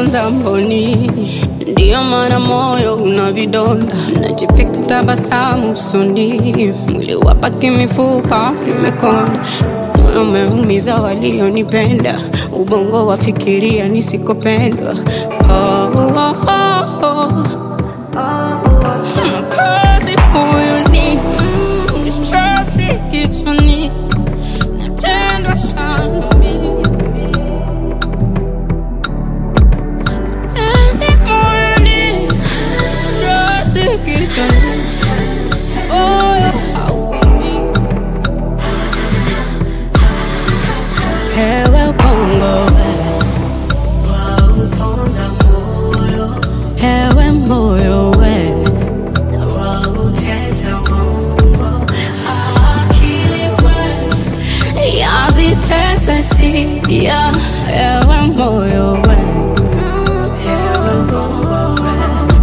umeponza mboni, ndiyo maana moyo una vidonda, najipika tabasamu usoni, mwili wapaki mifupa imekonda, moyo umeumiza walionipenda, ubongo wafikiria nisikopendwa. Oh, oh, oh, oh. Mkazi moyoni, mm, stresi kichwani, natendwa sana mimi Penzi moyoni, stresi kichwani, moyo haukomi. Hewa bongo we, wauponza moyo. Hewe moyo we, wautesa bongo. Akili we, yazitesa sia. Hewe moyo we, hewe bongo we.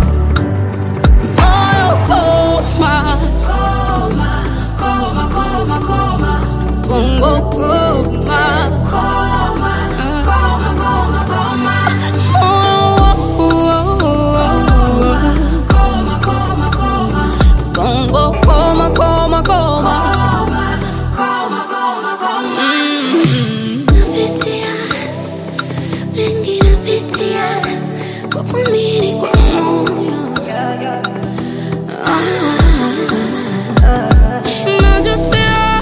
Moyo koma, koma, koma, koma, koma. Bongo koma, koma, koma, koma, koma. Oh, oh, oh, oh. Koma, koma, koma. Bongo koma, koma, koma. Koma, koma, koma. Mm. Napitia mengi, napitia kwa kuamini kwa moyo. Najutia,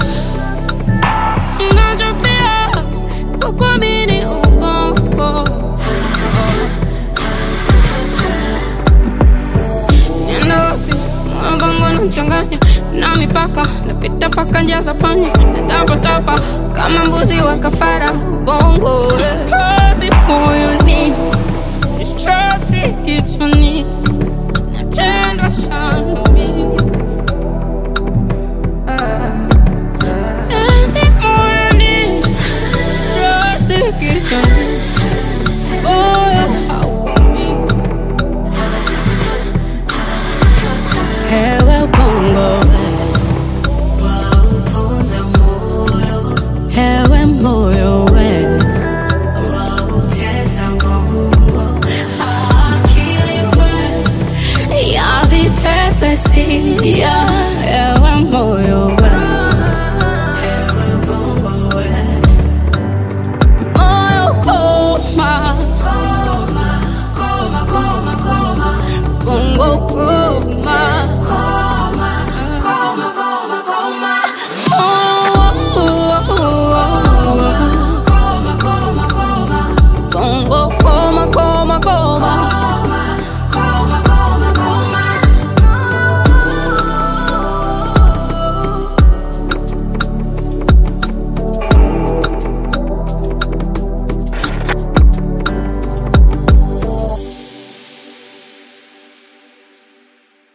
najutia kukuamini ubongo. Nenda wapi? Moyo wangu unachanganya na mipaka, napita paka njia za panya, natapatapa kama mbuzi wa kafara. Ubongo kazi moyoni, stresi kichwani, natendwa sana mimi Penzi moyoni, stresi kichwani, moyo haukomi. Hewe bongo we, wauponza moyo. Hewe moyo we, wautesa bongo. Akili we, yazitesa sia. Hewe moyo we, hewe bongo we. Moyo koma, koma, koma, koma, koma. Bongo koma.